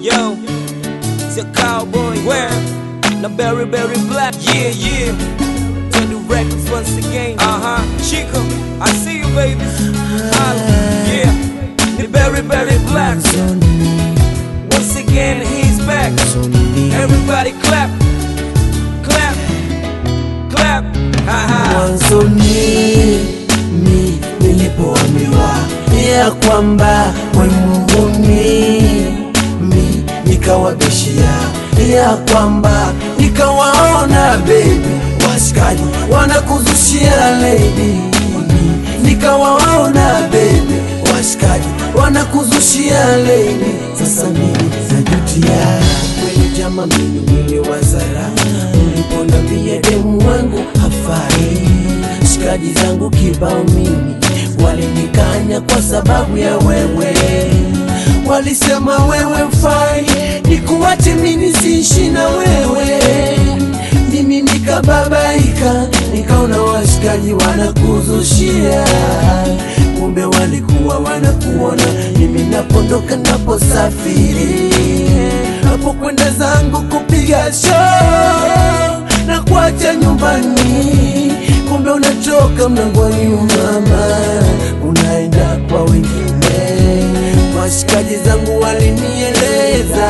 Yo, it's a cowboy. Where? Na berry, berry black. Yeah, yeah. Turn the records once again. Uh huh. Chico, I see you, baby. Holla. Yeah. The berry, berry black. Once again, he's back. Everybody clap. Clap. Clap. Ha ha. mwanzoni mi nilipoambiwa ya kwamba mwemunguni mi nikawabishia ya kwamba nikawaona bebi washikaji wanakuzushia lady nikawaona bebi washikaji wanakuzushia lady sasa mimi najutia kweli jama mimi niliwazara uliponambia demu wangu hafai shikaji zangu kibao mimi walinikanya kwa sababu ya wewe walisema wewe mfai nikuwache mimi siishi na wewe mimi nikababaika nikaona washikaji wanakuzushia kumbe walikuwa wanakuona mimi napondoka naposafiri napokwenda zangu kupiga show na kuacha nyumbani kumbe unatoka mlangoni mama unaenda kwa wengine washikaji zangu walinieleza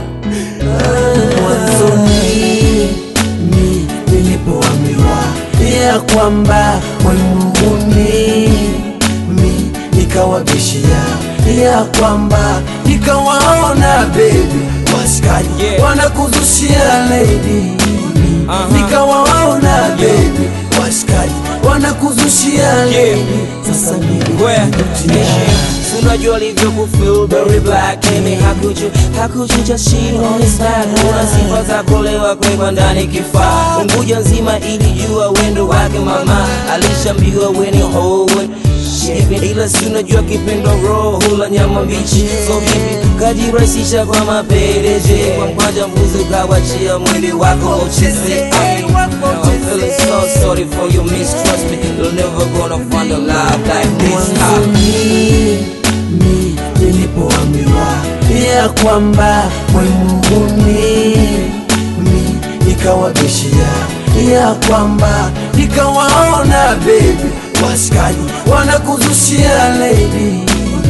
Ah, mwanzoni mi nilipoambiwa ya kwamba mwemunguni mi nikawabishia ya kwamba nikawaona bebi washikaji Yeah. wanakuzushia lady Aha. nikawaona bebi washikaji wanakuzushia lady sasa mimi Where? najutia. Unajua alivyo kufeel very black Amy, how could you, how could you just cheat on his back Una sifa za kulewa kwekwa ndani kifaa Unguja nzima ilijua wendo wake mama Alishambiwa weni hoe ila si unajua kipendo roho hula nyama mbichi so vipi kajirahisisha kwa mapendeje kwa mkwanja mbuzi ukawachia mwili wako ucheze I mean, I'm feeling so sorry for you mistrust me you're never gonna find a love like this Ah. mwanzoni mi nilipoambiwa ya kwamba mwemunguni mi nikawabishia ya kwamba nikawaona bebi washikaji wanakuzushia lady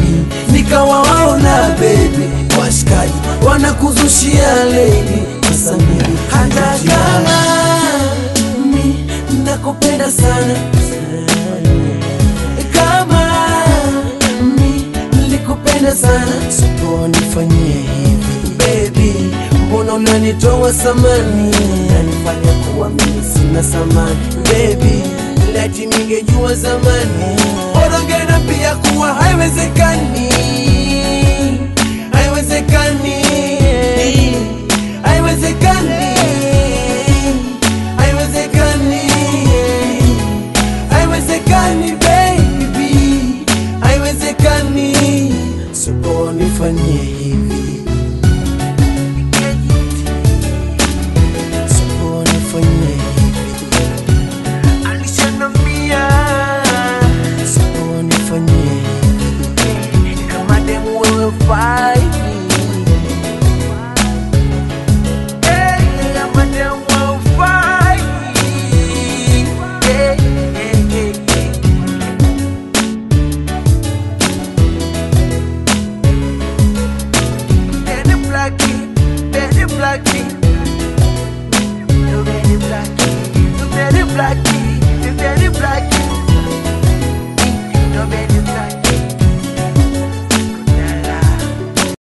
nikawaona bebi washikaji wanakuzushia lady sasa mimi hata kama mi nakupenda sana kama mi nilikupenda sana siponifanyie hivi baby mbona unanitoa samani nanifanya kuwa mimi sina samani baby lati ningejua zamani orongena pia kuwa haiwezekani haiwezekani haiwezekani haiwezekani haiwezekani baby haiwezekani siponifanyie hivi siponifanyie hivi alishanambia siponifanyie hivi kama demu wewe fai Hey, kama demu wewe fai. Hey, hey, hey, hey. Daddy Blackie, Daddy Blackie. You Daddy Blackie, you Daddy Blackie, you Daddy Blackie.